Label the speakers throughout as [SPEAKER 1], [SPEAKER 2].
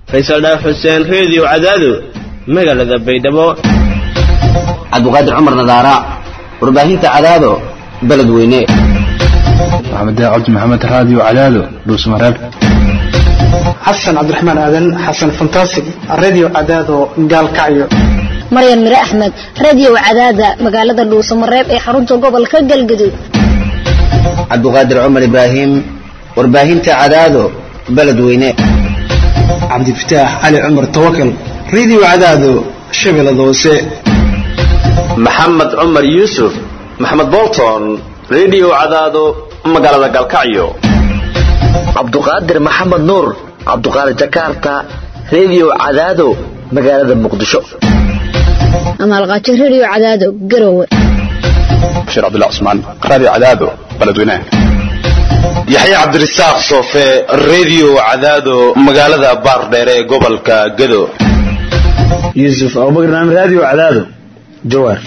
[SPEAKER 1] faysal dhaaf xuseen reediyo cadaado magaalada baydhabo
[SPEAKER 2] cabdiqaadir cumar nadaara warbaahinta cadaado beled weyne
[SPEAKER 3] maxamed cabdi maxamed raadiyo cadaado dhuusmareeb
[SPEAKER 4] xasan cabdiraxmaan aadan xasan fantasig radio cadaado gaalkacyo
[SPEAKER 5] maryan mire axmed radio cadaada magaalada dhuusamareeb ee xarunta gobolka galgaduud
[SPEAKER 2] cabdiqaadir cumar ibraahim warbaahinta cadaado beled weyne
[SPEAKER 4] cabdifataax cali cumar tawakal radio cadaado shabeellada hoose
[SPEAKER 6] maxamed cumar yuusuf maxamed bolton radio cadaado magaalada galkacyo
[SPEAKER 7] cabduqaadir maxamed nuur cabduqaadir jakarta radio cadaado magaalada muqdisho
[SPEAKER 5] amaalqaajo radio cadaado garowe
[SPEAKER 3] bashiir cabdullah cusmaan raadiyo cadaado beledweynaha
[SPEAKER 8] yaxya cabdirasaaq soofe radio cadaado magaalada baardheere ee gobolka gado
[SPEAKER 9] yuusuf abubakar naam radio cadaado jawaar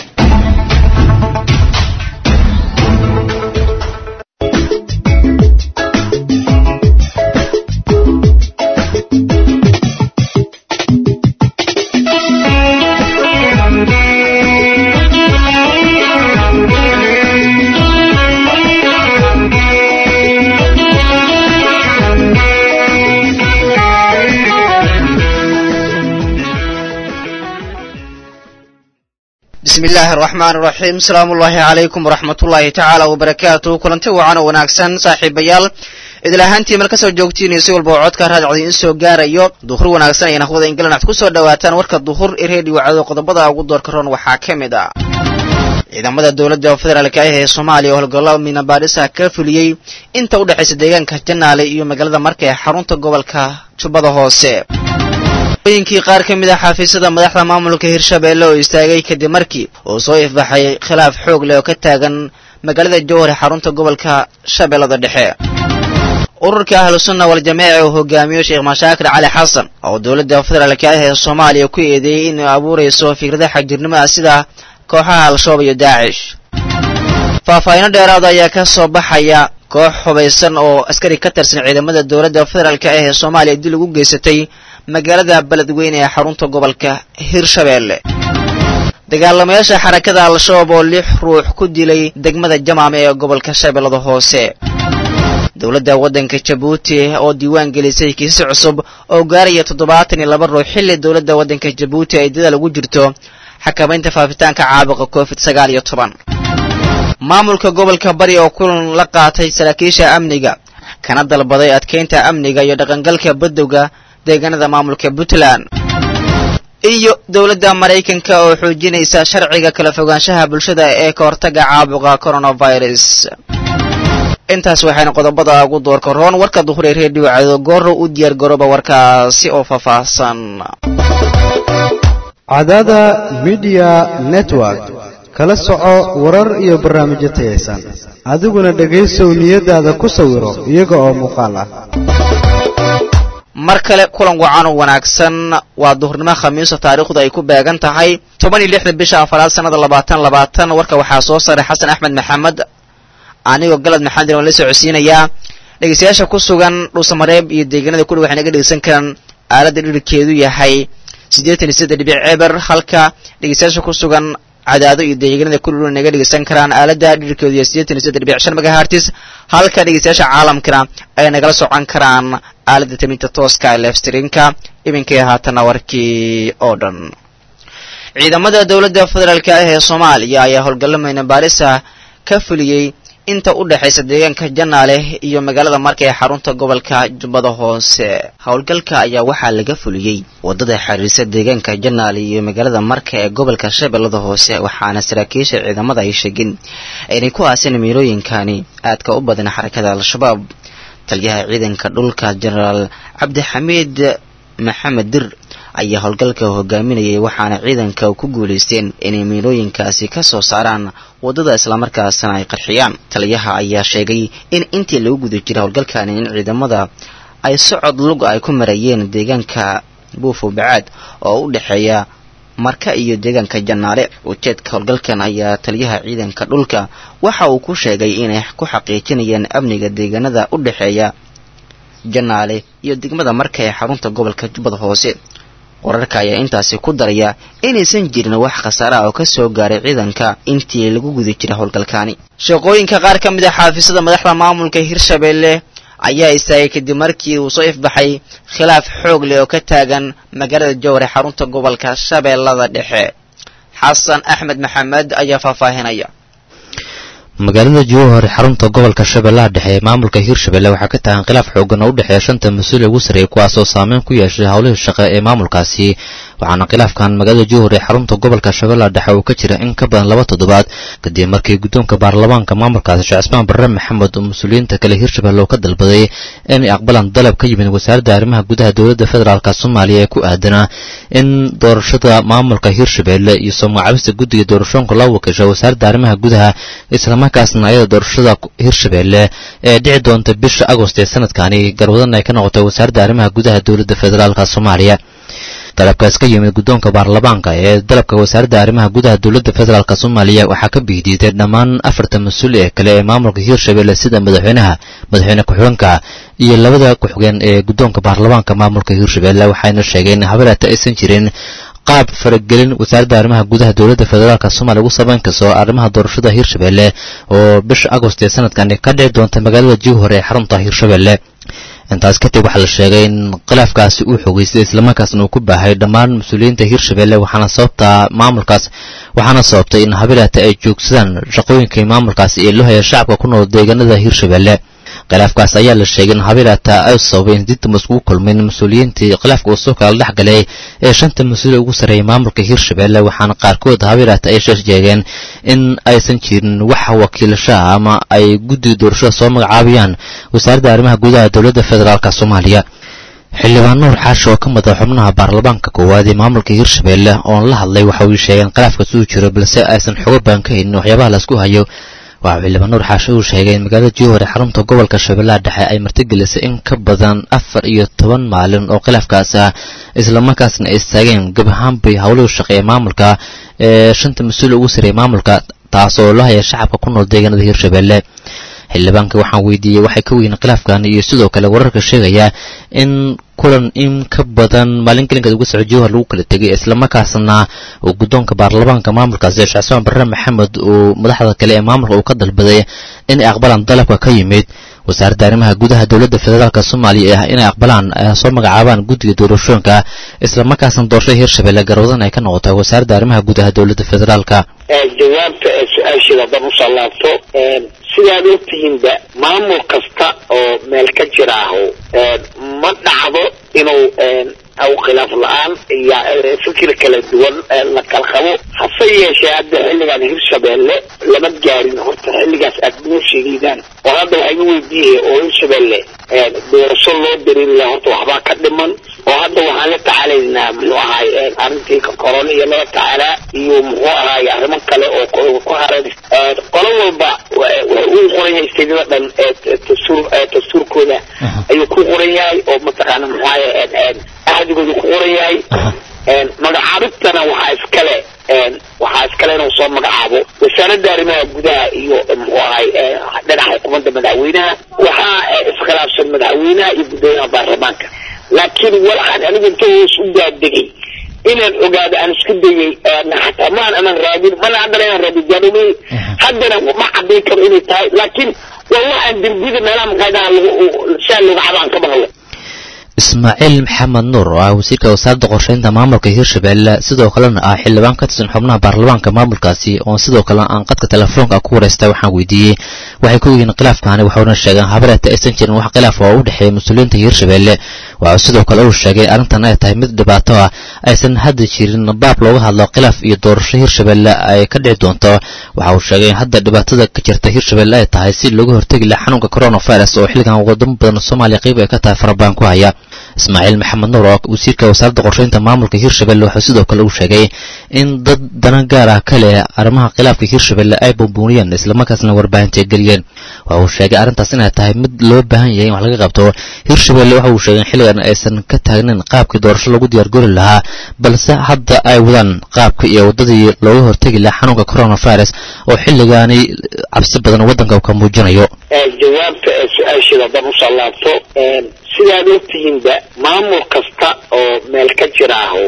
[SPEAKER 10] bismi illaahi araxmaan iraxiim asalaamu ullaahi calaykum waraxmat ullaahi tacaala wabarakaatu kulanti wacan oo wanaagsan saaxiibayaal idil ahaantii meel kasoo joogtiin si walba oo codka raadicda in soo gaarayo duhur wanaagsan ayaan hawada inglan waxad ku soo dhawaataan warka duhur ee reediyo cado qodobada ugu doorka roon waxaa ka mid ah ciidamada dowladda federaalk ah ee soomaaliya oo howlgallo minabaadhisa ka fuliyey inta u dhexaysa deegaanka janaale iyo magaalada marka ee xarunta gobolka jubbada hoose ooyinkii qaar ka mid ah xafiisyada madaxda maamulka hirshabeelle oo istaagay kadib markii uu soo ifbaxay khilaaf xoog leh oo ka taagan magaalada jowhar ee xarunta gobolka shabeellada dhexe ururka ahlusunna waljamaaca uu hogaamiyo sheekh mashaakir cali xasan oo dowladda federaalk ah ee soomaaliya ku eedeeyey inay abuurayso fikrada xagjirnimada sida kooxaha al-shabaab iyo daacish faahfaahino dheeraada ayaa ka soo baxaya koox hubaysan oo askari ka tirsan ciidamada dowladda federaalk ah ee soomaaliya dil ugu geysatay magaalada beledweyne ee xarunta gobolka hirshabeelle dagaalamayaasha xarakada al-shabaab oo lix ruux ku dilay degmada jamaame ee gobolka shabeellada hoose dowladda waddanka jabuuti oo diiwaan gelisay kiisas cusub oo gaaraya toddobaatan iyo laba ruux xilli dowladda waddanka jabuuti ay dadaal ugu jirto xakamaynta faafitaanka caabuqa covid sagaal iyo toban maamulka gobolka bari oo kulan la qaatay saraakiisha amniga kana dalbaday adkeynta amniga iyo dhaqangalka badowga deegaanada maamulka puntland iyo dowladda maraykanka oo xoojinaysa sharciga kala fogaanshaha bulshada ee ka hortaga caabuqa coronavirus intaas waxayna qodobada ugu doorka roon warka duhur ee reediyo cado gooro u diyaar garooba warkaasi oo faahfaahsan
[SPEAKER 11] cadada midiya network kala soco warar iyo barnaamijyo tayaysan adiguna dhegaysow niyadaada ku sawiro iyaga oo muuqaal ah
[SPEAKER 10] mar kale kulan wacan oo wanaagsan waa duhurnimo khamiisa taariikhdu ay ku beegan tahay toban iyo lixda bisha afaraad sannada labaatan labaatan warka waxaa soo saray xasan axmed maxamed anigoo galad maxamed waan la socodsiinayaa dhegeystayaasha ku sugan dhuusamareeb iyo deegaanada kudhi waxay naga dhegeysan karaan aaladda dhirikeedu yahay siddeetan iyo siddeed dhibic eber halka dhegeystayaasha ku sugan cadaado iyo deegaanada kudhi naga dhegeysan karaan aaladda dhirkeedu yahay siddeetan iyo siddeed dhibic shan megahertis halka dhegeystayaasha caalamkana ay nagala socon karaan aaladda taminta tooska ee lefstrinka iminkay haatana warkii oo dhan ciidamada dowladda federaalk ah ee soomaaliya ayaa howlgallo maynabaarisa ka fuliyey inta u dhexaysa deegaanka janaale iyo magaalada marka ee xarunta gobolka jubbada hoose howlgalka ayaa waxaa laga fuliyey wadada xiriirsa deegaanka janaale iyo magaalada marka ee gobolka shabeellada hoose waxaana saraakiisha ciidamada ay sheegeen inay ku aaseen miirooyinkani aadka u badan xarakada al-shabaab taliyaha ciidanka dhulka jenaraal cabdixamiid maxamed dir ayaa howlgalka hogaaminayay waxaana ciidanka ku guulaysteen inay miilooyinkaasi ka soo saaraan waddada islamarkaasna ay qarxiyaan taliyaha ayaa sheegay in intii lagu guda jiray howlgalkani in ciidamada ay socod lug ay ku marayeen deegaanka buufo bacaad oo u dhexeeya marka iyo deegaanka janaale ujeedka howlgalkan ayaa taliyaha ciidanka dhulka waxa uu ku sheegay inay ku xaqiijinayaan amniga deegaanada u dhexeeya janaale iyo degmada marka ee xarunta gobolka jubbada hoose wararka ayaa intaasi ku daraya inaysan jirin wax khasaare ah oo ka soo gaaray ciidanka intii lagu guda jiray howlgalkaani shaqooyinka qaar ka mid ah xaafisada madaxda maamulka hirshabeelle ayaa istaagay kadib markii uu soo ifbaxay khilaaf xoog leh oo ka taagan magaalada jowhar ee xarunta gobolka shabeellada dhexe xasan axmed maxamed ayaa faahfaahinaya
[SPEAKER 12] magaalada jowhar xarunta gobolka shabeellaha dhexe ee maamulka hirshabelle waxaa ka tagan khilaaf xoogan oo u dhexeeya shanta mas-uul ugu sarreeyay kuwaasoo saameyn ku yeeshay howlihii shaqe ee maamulkaasi waxaana khilaafkan magaalada jowhar ee xarunta gobolka shabeellaha dhexe uu ka jira in ka badan laba toddobaad kadib markii guddoonka baarlamaanka maamulkaasi sheekh cismaan barre maxamed oo mas-uuliyiinta kale hirshabelle oo ka dalbaday inay aqbalaan dalab ka yimid wasaaradda arrimaha gudaha dowladda federaalk soomaaliya ee ku aadanaa in doorashada maamulka hirshabelle iyo soo magacaabista guddiga doorashoonka loo wakiisho wasaaradda arrimaha gudaha islamarkaasna ayada doorashada hirshabelle ee dhici doonta bisha agost ee sanadkani garwadan ay ka noqotay wasaaradda arrimaha gudaha dowladda federaalk soomaaliya dalabkaas ka yimid guddoonka baarlamaanka ee dalabka wasaaradda arrimaha gudaha dowladda federaalk soomaaliya waxaa ka biidiiday dhammaan afarta mas-uul ee kale ee maamulka hirshabelle sida madaxweynaha madaxweyne ku-xigeenka iyo labada ku-xigeen ee guddoonka baarlamaanka maamulka hirshabelle waxayna sheegeen in habeelaata aysan jirin qaab faragelin wasaaradda arrimaha gudaha dowladda federaalk soomaaliya ugu samayn karso arrimaha doorashada hirshabelle oo bisha agost ee sanadkani ka dhici doonta magaalada jowhar ee xarunta hirshabelle intaas kadib waxaa la sheegay in khilaafkaasi uu xogeystay islamarkaasna uu ku baahay dhammaan mas-uuliyiinta hirshabelle waxaana sababta maamulkaas waxaana sababtay in habeelaata ay joogsadaan shaqooyinkii maamulkaasi ee loo haya shacabka ku nool deegaanada hirshabelle khilaafkaas ayaa la sheegay in habeelaata ay sababay in didtama iskugu kulmin mas-uuliyiintii khilaafka uu soo kala dhex galay ee shanta mas-uul ugu sarreeyay maamulka hirshabelle waxaana qaarkood habeelaata ay sheegeen in aysan jirin wax wakiilashaha ama ay guddiga doorashada soo magacaabayaan wasaaradda arrimaha gudaha dowladda federaalk soomaaliya xildhibaan nuur xaashi oo ka mid ah xubnaha baarlamaanka koowaad ee maamulka hirshabelle oon la hadlay waxa uu sheegeen khilaafkaas uu jiro balse aysan xogo baan ka haynin waxyaabaha laisku hayo waxau xildhibaan nuur xaashi uu sheegay in magaalada jowhar ee xarunta gobolka shabeellaha dhexe ay martigelisay in ka badan afar iyo toban maalin oo khilaafkaas ah islamarkaasna ay istaageen gab ahaanbay howlihii shaqe ee maamulka ee shanta mas-uul ugu sarreeyay maamulka taasoo loo haya shacabka ku nool deegaanada hirshabelle xildhibaanka waxaan weydiiyey waxay ka weyn khilaafkan iyo sidoo kale wararka sheegaya in kulan in ka badan maalin gelinkeed uga soco jowhar lagu kala tegay islamarkaasna uu guddoonka baarlamaanka maamulkaasi sheekh cismaan barre maxamed uu madaxda kale ee maamulka uu ka dalbaday inay aqbalaan dalabka ka yimid wasaaradda arrimaha gudaha dowladda federaalk soomaaliya ah inay aqbalaan soo magacaabaan guddiga doorashooyinka islamarkaasna doorashada hirshabelle garwadan ay ka noqotay wasaaradda arrimaha gudaha dowladda federaalka
[SPEAKER 13] jawaabta su-aasheeda haddaan usoo laabto sidaad ogtihiinba maamul kasta oo meel ka jiraaho ma dhacdo inuu aw khilaaf la-aan iyo fikir kala duwan la kala qabo hase yeeshee hadda xilligan hirshabelle lama gaarin horta xilligaas aad noo sheegeydaan oo hadda waxaa iga weydiiyaya oo hirshabelle doorasho loo darin laha horta waxbaa ka dhiman oo hadda waxaan la tacaalaynaa muxuu ahaay arrintii korona iyo lala tacaalaa iyo muxuu ahaay arrimo kale oo ku haran qolo walba uu qoran yahay istedada dhan dastuur dastuurkooda ayuu ku qoran yahay oo mataqaana muxuu ahaay ahdigooda ku qoran yahay magacaabintana waxaa iskale waxaa iskale inuu soo magacaabo wasaaradda arrimaha gudaha iyo muxuu ahay dhinaca xukuumadda madaxweynaha waxaa iskhilaafsan madaxweynaha iyo guddoomiyaha baarlamaanka laakiin waxaan anigu inta hoos u gaadegay inaan ogaado aan isku dayay xataa maan anan raadin mana haddana inaan raadin gaadhomey haddana ma cadayn karo inay tahay laakiin waa waxaan derbiyada meelaha maqaayadaha saa looga cabaan ka maqlo
[SPEAKER 12] ismaaciil maxamed nuur oo ah wasiirka wasaaradda qorsheynta maamulka hirshabelle sidoo kalena ah xildhibaan ka tirsan xubnaha baarlamaanka maamulkaasi oo sidoo kale aan qadka telefoonka ku wareystay waxaan weydiiyey waxay ku yihiin khilaafkaani waxauna sheegeen habareeta aysan jirin wax khilaaf oo u dhexeeya mas-uuliyiinta hirshabelle waxaa sidoo kale uu sheegay arrintan ay tahay mid dhibaato ah aysan hadda jirin baab looga hadlo khilaaf iyo doorasho hirshabelle ay ka dhici doonto waxa uu sheegay in hadda dhibaatada ka jirta hirshabelle ay tahay si looga hortegi laha xanuunka coronavirus oo xilligan wadamo badan soomaaliya qayb ay ka tahay farabaan ku haya ismaaciil maxamed nuur oo wasiirka wasaaradda qorsheynta maamulka hirshabelle wuxuu sidoo kale uu sheegay in dad dana gaar ah ka leh arrimaha khilaafka hirshabelle ay bumbuuniyeen islamarkaasna warbaahinta geliyeen waxa uu sheegay arrintaas inay tahay mid loo baahan yahay in wax laga qabto hirshabelle waxa uu sheegay in xilligan aysan ka taagnin qaabkii doorasho lagu diyaargori lahaa balse hadda ay wadaan qaabka iyo waddadii looga hortegi lahaa xanuunka coronavirus oo xilligaani cabsi badan waddanka uu ka muujinayo
[SPEAKER 13] jawaabta su-aasheeda haddaan usoo laabto sidaad ogtihiinba maamul kasta oo meel ka jiraaho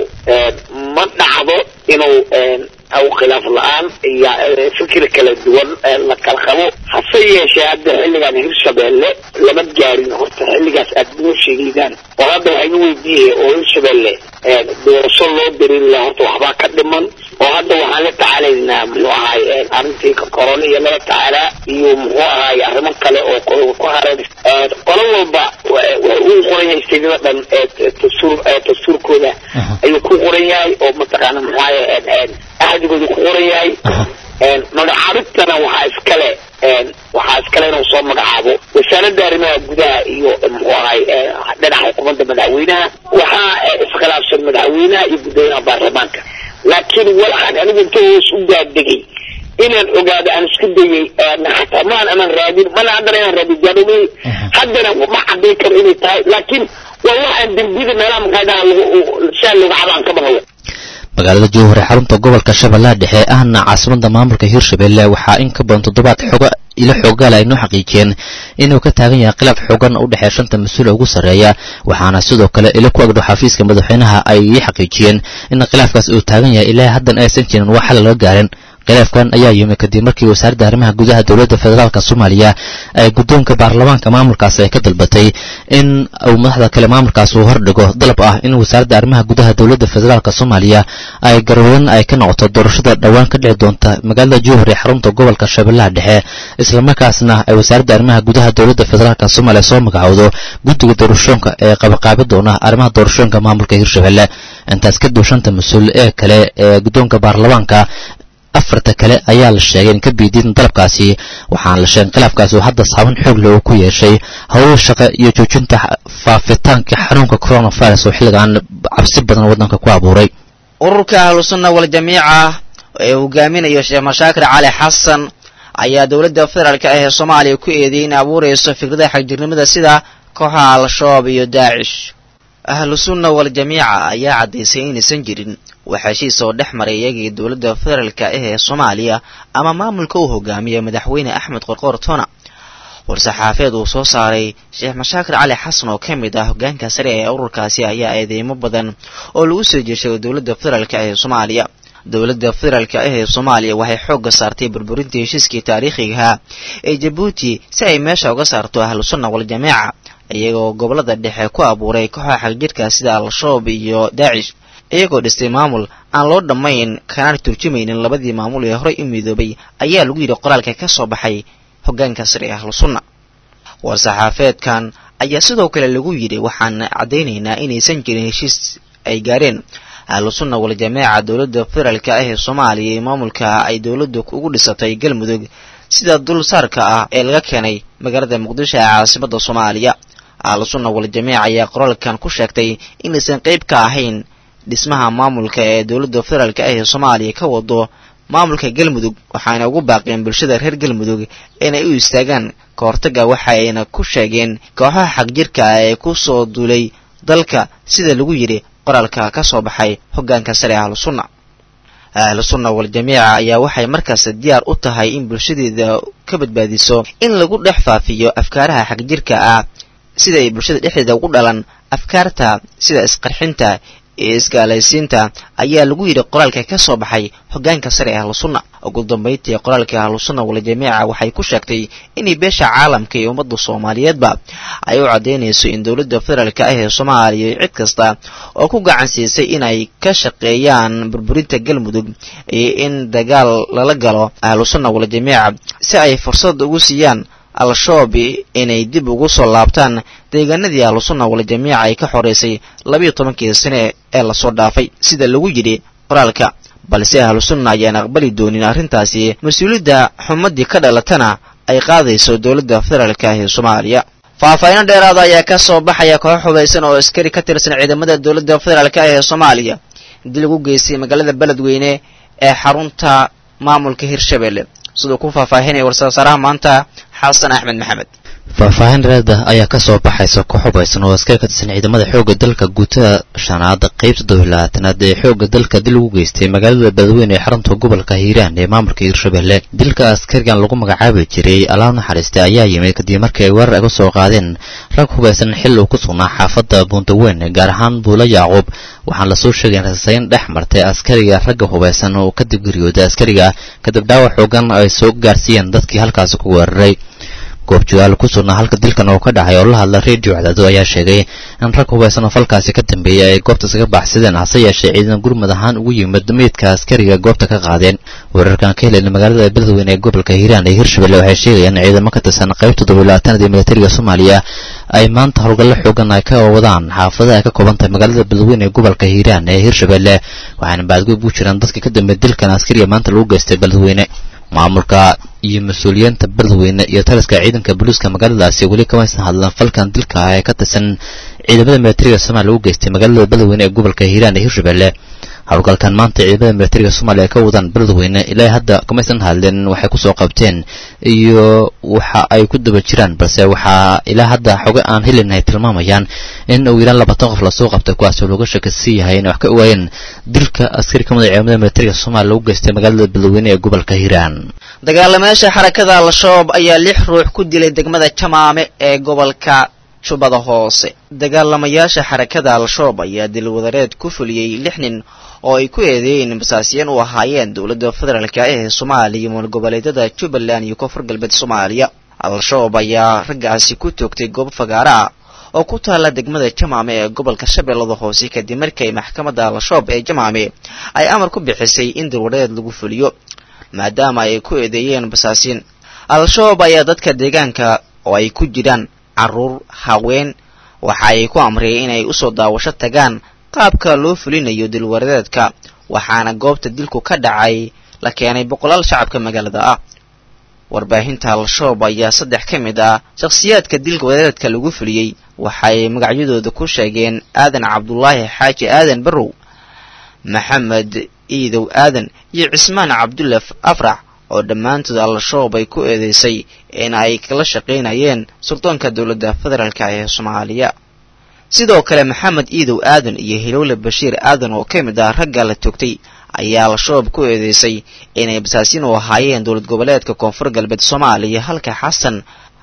[SPEAKER 13] ma dhacdo inuu aw khilaaf la-aan iyo fikir kala duwan la kala qabo hase yeeshee hadda xilligan hirshabeelle lama gaarin horta xilligaas aad noo sheegeydaan oo hadda waxaa iga weydiiyay oo hirshabeelle doorasho loo darin la horta waxbaa ka dhiman oo hadda waxaan la tacaalaynaa muxuu ahaay arrintii korona iyo lala tacaalaa iyo muxuu ahaay arrimo kale oo ku haran qolo walba uu qoran yahay steedyada dhan dastuur dastuurkooda ayuu ku qoran yahay oo mataqaana muxuu ahaay ahdigooda ku qoran yahay magacaabintana waxaa iskale waxaa iskale inuu soo magacaabo wasaaradda arrimaha gudaha iyo muxuu ahay dhinaca xukuumadda madaxweynaha waxaa iskhilaafsan madaxweynaha iyo guddoomiyaha baarlamaanka laakiin waxaan anigu inta hoos u gaadegay inaan ogaado aan isku dayay xataa maan anan raadin mana haddana inaan raadin gaadhomay haddana ma cadayn karo inay tahay laakiin waa waxaan dembiyada meelaha maqaadaha saa looga cabaan ka maqlo
[SPEAKER 12] magaalada jowhar ee xarunta gobolka shabeellaha dhexe ahna caasimada maamulka hirshabelle waxaa in ka badan toddobaad xogo ilo xoogaala ay noo xaqiijiyeen inuu ka taagan yahay khilaaf xoogan u dhexeeya shanta mas-uul ugu sarreeya waxaana sidoo kale ilo ku agdhow xafiiska madaxweynaha ay ii xaqiijiyeen in khilaafkaas uu taagan yahay ilaa haddan aysan jirin wax xal laga gaarin khilaafkan ayaa yimi kadib markii wasaaradda arrimaha gudaha dowladda federaalk soomaaliya ay guddoonka baarlamaanka maamulkaas ay ka dalbatay in uu madaxda kale maamulkaas uu hordhigo dalab ah in wasaaradda arrimaha gudaha dowladda federaalk soomaaliya ay garwadan ay ka noqoto doorashada dhowaan ka dhici doonta magaalada jowhar ee xarunta gobolka shabeellaha dhexe islamarkaasna ay wasaaradda arrimaha gudaha dowladda federaalk soomaaliya soo magacowdo guddiga doorashooyinka ee qabaqaabi doona arrimaha doorashooyinka maamulka hirshabelle intaas kadib shanta mas-uul ee kale ee guddoonka baarlamaanka afarta kale ayaa la sheegay in ka biidiin dalabkaasi waxaana la sheegay khilaafkaasi uu hadda saaban xoog leh uu ku yeeshay howlo shaqo iyo joojinta faafitaanka xanuunka coronavirus oo xilligan cabsi badan waddanka ku abuuray
[SPEAKER 10] ururka ahlusunna waljamiica ee hogaaminayo sheekh mashaakir cali xasan ayaa dowladda federaalk ah ee soomaaliya ku eedeeyay in abuurayso fikrada xagjirnimada sida kooxaha al-shabaab iyo daacish ahlusunna waljamiica ayaa caddaysay inaysan jirin wax heshiis oo dhex maray iyagii dowladda federaalka ah ee soomaaliya ama maamulka uu hogaamiya madaxweyne axmed qorqoor tona war-saxaafeed uu soo saaray sheekh mashaakir cali xasan oo ka mid ah hogaanka sare ee ururkaasi ayaa eedeymo badan oo lagu soo jeeshay dowladda federaalka ah ee soomaaliya dowladda federaalka ah ee soomaaliya waxay xoogga saartay burburinta heshiiskii taariikhigahaa ee jabuuti si ay meesha uga saarto ahlusunna waljamiica iyagoo gobolada dhexe ku abuuray kooxa xagjirka sida al-shabaab iyo daacish iyagoo dhistay maamul aan loo dhammayn kana turjumaynin labadii maamul ee horey u midoobay ayaa lagu yidhi qoraalka ka soo baxay hoggaanka sare ee ahlusunna war-saxaafeedkan ayaa sidoo kale lagu yidhi waxaan caddaynaynaa inaysan jirin heshiis ay gaareen ahlusunna waljamaaca dowladda federaalka ah ee soomaaliya ee maamulka ay dowladdu ugu dhisatay galmudug sida dulsaarka ah ee laga keenay magaalada muqdisho ee caasimadda soomaaliya ahlusunna waljamiic ayaa qoraalkan ku sheegtay inaysan qayb ka ahayn dhismaha maamulka ee dowladda federaalk ah ee soomaaliya ka wado maamulka galmudug waxaana ugu baaqeen bulshada reer galmudug inay u istaagaan ka hortagga waxa ayna ku sheegeen kooxaha xagjirka ah ee ku soo duulay dalka sida lagu yidhi qoraalka ka soo baxay hoggaanka sare ahlusunna ahlusunna waljamiica ayaa waxay markaas diyaar u tahay in bulshadeeda ka badbaadiso in lagu dhex faafiyo afkaaraha xagjirka ah sida ay bulshada dhexdeeda ugu dhalan afkaarta sida isqarxinta iyo isgaalaysiinta ayaa lagu yidhi qoraalka ka soo baxay hoggaanka sare ee ahlusunna ugu dambayntii qoraalka ahlusunna waljamiica waxay ku sheegtay inay beesha caalamka iyo ummadda soomaaliyeedba ay u caddaynayso in dowladda federaalk ah ee soomaaliya cid kasta oo ku gacan siisay inay ka shaqeeyaan burburinta galmudug iyo in dagaal lala galo ahlusunna waljamiica si ay fursad ugu siiyaan al-shabaab inay dib ugu soo laabtaan deegaanadii ahlusunna waljamiica ay ka xoreysay labiyo tobankii sane ee lasoo dhaafay sida lagu yidhi qoraalka balse ahlusunna ayaan aqbali doonin arrintaasi mas-uuliyadda xumadii ka dhalatana ay qaadayso dowladda federaalk ah ee soomaaliya faahfaahiino dheeraada ayaa ka soo baxaya koox xubaysan oo askari ka tirsan ciidamada dowladda federaalk ah ee soomaaliya dil lagu geystay magaalada beledweyne ee xarunta maamulka hirshabelle siduu ku faahfaahinaya war-soosaaraha maanta xasan axmed maxamed
[SPEAKER 12] faahfaahin reeda ayaa ka soo baxaysa ku xubaysan oo askari ka tirsan ciidamada xoogga dalka guutada shanaad qaybta dowlaatanaad ee xoogga dalka dil ugu geystay magaalada badweyne ee xarunta gobolka hiiraan ee maamulka hiirshabelle dilka askarigan lagu magacaabi jiray allaah naxariista ayaa yimid kadib markii ay weerar aga soo qaadeen rag hubaysan xil uu ku sugnaa xaafadda buundaweyn gaar ahaan buulo yacquub waxaan lasoo sheegay in rasayn dhex martay askariga ragga hubaysan oo kadib geeriyooday askariga kadib dhaawac xoogan ay soo gaarsiiyeen dadkii halkaasi ku weeraray goobjoogaal ku sugnaa halka dilkan oo ka dhacay oo la hadla redio cadaado ayaa sheegay in rag hubaysan oo falkaasi ka dambeeyay ay goobta isaga baxsadeen hase yeeshee ciidan gurmud ahaan ugu yimid meydka askariga goobta ka qaadeen weerarkan ka helayna magaalada beledweyne ee gobolka hiiraan ee hirshabelle waxay sheegayaan in ciidamo ka tirsan qaybta toddobaylaatanad ee militariga soomaaliya ay maanta howlgallo xoogan ay ka wadaan xaafadaha ay ka kooban tahay magaalada beledweyne ee gobolka hiiraan ee hirshabelle waxaana baadgoyb u jiraan dadka ka dambeeya dilkan askariga maanta lagu geystay beledweyne maamulka iyo mas-uuliyiinta beledweyne iyo taliska ciidanka booliiska magaaladaasi weli kamaysan hadlan falkan dilka ah ee ka tirsan ciidamada militariga soomaaliya lagu geystay magaalada beledweyne ee gobolka hiiraan ee hirshabelle howlgalkan maanta ciidamada militariga soomaaliya ka wadaan beledweyne ilaa hadda kamaysan hadlin waxay kusoo qabteen iyo waxa ay ku daba jiraan balse waxaa ilaa hadda xoge aan helin ay tilmaamayaan in uu yaraan labaatan qof lasoo qabtay kuwaasoo looga shakasi yahay inay wax ka ogaayeen dilka askari ka mid a ciidamada militariga soomaaliya lagu geystay magaalada beledweyne ee gobolka hiiraan
[SPEAKER 10] dagaalamayaasha xarakada al-shabaab ayaa lix ruux ku dilay degmada jamaame ee gobolka jubbada hoose dagaalamayaasha xarakada al-shabaab ayaa dilwadareed ku fuliyey lix nin oo ay ku eedeeyeen basaasiyeen u ahaayeen dowladda federaalka ee soomaaliya iyo maalgoboleedyada jubbaland iyo koonfur galbeed soomaaliya al-shabaab ayaa raggaasi ku toogtay goob fagaara ah oo ku taalla degmada jamaame ee gobolka shabeellada hoose kadib markii maxkamadda al-shabaab ee jamaame ay amar ku bixisay in dilwadareed lagu fuliyo maadaama ay ku eedeeyeen basaasiin al-shabaab ayaa dadka deegaanka oo ay ku jiraan carruur haween waxa ay ku amriyeen inay usoo daawasho tagaan qaabka loo fulinayo dilwaradeedka waxaana goobta dilku ka dhacay la keenay boqolaal shacabka magaalada ah warbaahinta al-shabaab ayaa saddex ka mid ah shakhsiyaadka dilka wadareedka lagu fuliyey waxay magacyadooda ku sheegeen aadan cabdulaahi xaaji aadan barrow maxamed iidow aadan iyo cismaan cabdullaf afrax oo dhammaantood al-shabaab ay ku eedeysay in ay kala shaqaynayeen suldoonka dowladda federaalka ee soomaaliya sidoo kale maxamed iidow aadan iyo hilowle bashiir aadan oo ka mid ah ragga la toogtay ayaa al-shabaab ku eedeysay inay basaasiin u ahaayeen dowlad goboleedka koonfur galbeed soomaaliya halka xasan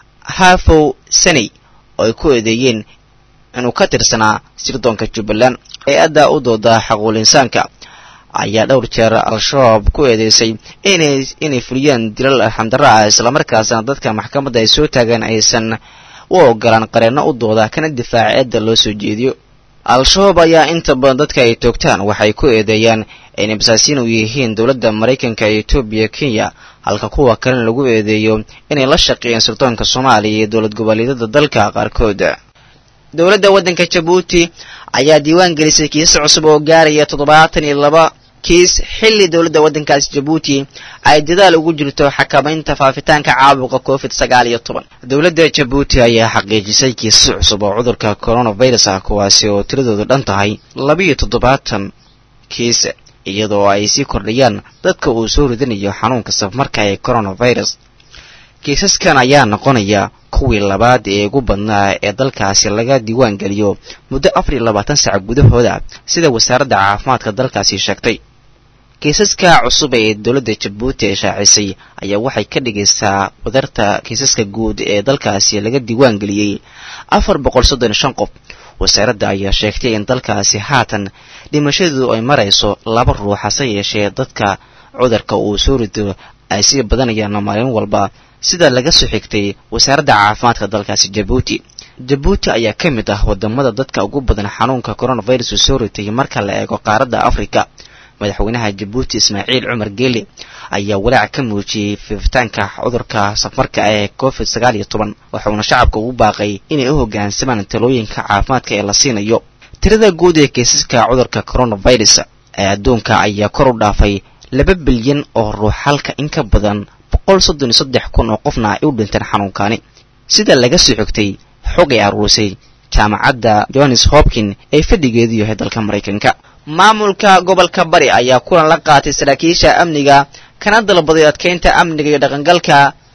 [SPEAKER 10] haafow saney oo ay ku eedeeyeen inuu ka tirsanaa sirdoonka jubbaland hay-adda u dooda xaquul insaanka ayaa dhowr jeer al-shabaab ku eedeysay inay inay fuliyaan dilal arxamdarra ah islamarkaasna dadka maxkamadda ay soo taagaan aysan u ogolaan qareenno u dooda kana difaaca eedda loo soo jeediyo al-shabaab ayaa inta badan dadka ay toogtaan waxay ku eedeeyaan inay basaasiin u yihiin dowladda maraykanka iyo etoobiya kenya halka kuwa kalena lagu eedeeyo inay la shaqeeyeen sirdoonka soomaaliya iyo dowlad goboleedyada dalka qaarkood dowladda waddanka jabuuti ayaa diiwaan gelisay kiisas cusub oo gaaraya toddobaatan iyo laba kiis xilli dowladda waddankaasi jabuuti ay dadaal ugu jirto xakamaynta faafitaanka caabuqa covid sagaal iyo toban dowladda jabuuti ayaa xaqiijisay kiisas cusub oo cudurka coronavirus ah kuwaasi oo tiradoodu dhan tahay labiiyo toddobaatan kiis iyadoo ay sii kordhayaan dadka uu soo ridanayo xanuunka safmarka ee coronavirus kiisaskan ayaa noqonaya kuwii labaad ee ugu badnaa ee dalkaasi laga diiwaan geliyo muddo afar iyo labaatan sac gudahooda sida wasaaradda caafimaadka dalkaasi sheegtay kiisaska cusub ee dowladda jabuuti ee shaacisay ayaa waxay ka dhigaysaa wadarta kiisaska guud ee dalkaasi laga diiwaan geliyey afar boqol soddon iyo shan qof wasaaradda ayaa sheegtay in dalkaasi haatan dhimashadu ay marayso laba ruux hase yeeshee dadka cudurka uu soo rido ay sii badanayaan maalin walba sida laga soo xigtay wasaaradda caafimaadka dalkaasi jabuuti jabuuti ayaa ka mid ah wadamada dadka ugu badan xanuunka coronavirus uu soo ritay marka la eego qaaradda afrika madaxweynaha jabuuti ismaaciil cumar geeli ayaa walaac ka muujiyey fiifitaanka cudurka safarka ee covid sagaal iyo toban waxauna shacabka ugu baaqay inay u hoggaansamaan talooyinka caafimaadka ee la siinayo tirada guud ee kiisaska cudurka coronavirus ee adduunka ayaa kor u dhaafay laba bilyan oo ruux halka in ka badan boqol soddon iyo saddex kun oo qofna ay u dhinteen xanuunkani sida laga soo xigtay xog ay aruurisay jaamacadda johannes hopkin ee fadhigeedu yahay dalka maraykanka maamulka gobolka bari ayaa kulan la qaatay saraakiisha amniga kana dalbaday adkeynta amniga iyo dhaqangalka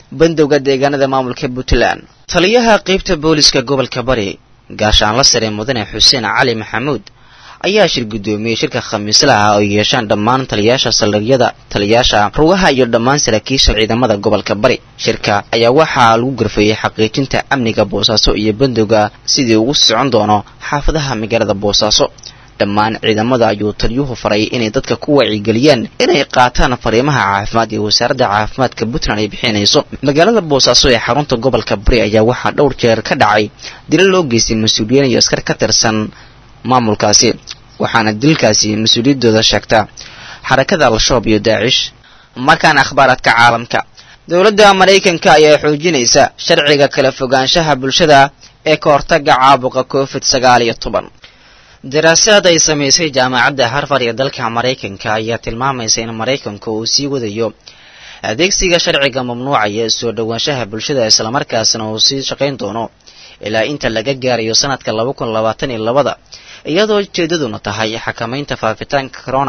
[SPEAKER 10] bandowga deegaanada maamulka puntland taliyaha qeybta booliska gobolka bari gaashaanla sare mudane xuseen cali maxamuud ayaa shir guddoomiyey shirka khamiislaha oo yeeshaan dhammaan taliyaasha saldhigyada taliyaasha rugaha iyo dhammaan saraakiisha ciidamada gobolka bari shirka ayaa waxaa lagu garfeeyey xaqiijinta amniga boosaaso iyo bandowga sidii ugu socon doono xaafadaha magaalada boosaaso dhammaan ciidamada ayuu taliyuhu faray inay dadka ku wacyigeliyaan inay qaataan fariimaha caafimaad ee wasaaradda caafimaadka puntland ay bixinayso magaalada boosaaso ee xarunta gobolka bari ayaa waxaa dhowr jeer ka dhacay dilo loo geystay mas-uuliyiin iyo askar ka tirsan maamulkaasi waxaana dilkaasi mas-uuliyaddooda sheegta xarakada al-shabaab iyo daacish markaan akhbaaraadka caalamka dowladda maraykanka ayaa xoojinaysa sharciga kala fogaanshaha bulshada ee ka hortaga caabuqa covid sagaal iyo toban daraasaad ay samaysay jaamacadda harvard ee dalka maraykanka ayaa tilmaamaysa in maraykanka uu sii wadayo adeegsiga sharciga mamnuucaya soo dhowaanshaha bulshada islamarkaasna uu sii shaqayn doono ilaa inta laga gaarayo sanadka laba kun labaatan iyo labada iyadoo ujeedaduna tahay xakamaynta faafitaanka corona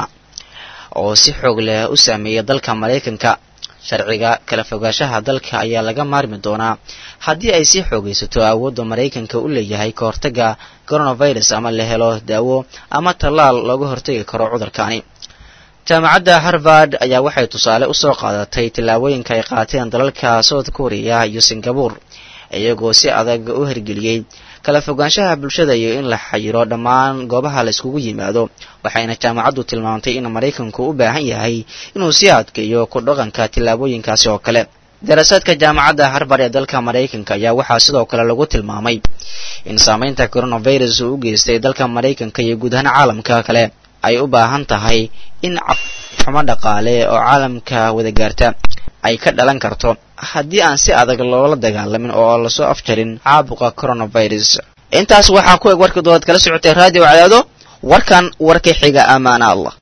[SPEAKER 10] oo si xoog leh u saameeya dalka maraykanka sharciga kala fogaanshaha dalka ayaa laga maarmi doonaa haddii ay sii xoogaysato awoodda maraykanka u leeyahay ka hortaga coronavirus ama la helo daawo ama tallaal looga hortagi karo cudurkaani jaamacadda harvard ayaa waxay tusaale usoo qaadatay tillaabooyinka ay qaateen dalalka south korea iyo singabore iyagoo si adag u hirgeliyey kala fogaanshaha bulshada iyo in la xayiro dhammaan goobaha la iskugu yimaado waxayna jaamacaddu tilmaamtay in maraykanku u baahan yahay inuu sii adkeeyo ku dhaqanka tillaabooyinkaasi oo kale daraasaadka jaamacadda harvard ee dalka maraykanka ayaa waxaa sidoo kale lagu tilmaamay in saamaynta coronavirus uu u geystay dalka maraykanka iyo guud ahaan caalamka kale ay u baahan tahay in xumo dhaqaale oo caalamka wada gaarta ay ka dhalan karto haddii aan si adag loola dagaalamin oo lasoo afjarin caabuqa coronavirus intaas waxaa ku eg warkii dood kala socotay raadiyo cadaado warkan warka xiga amaana allah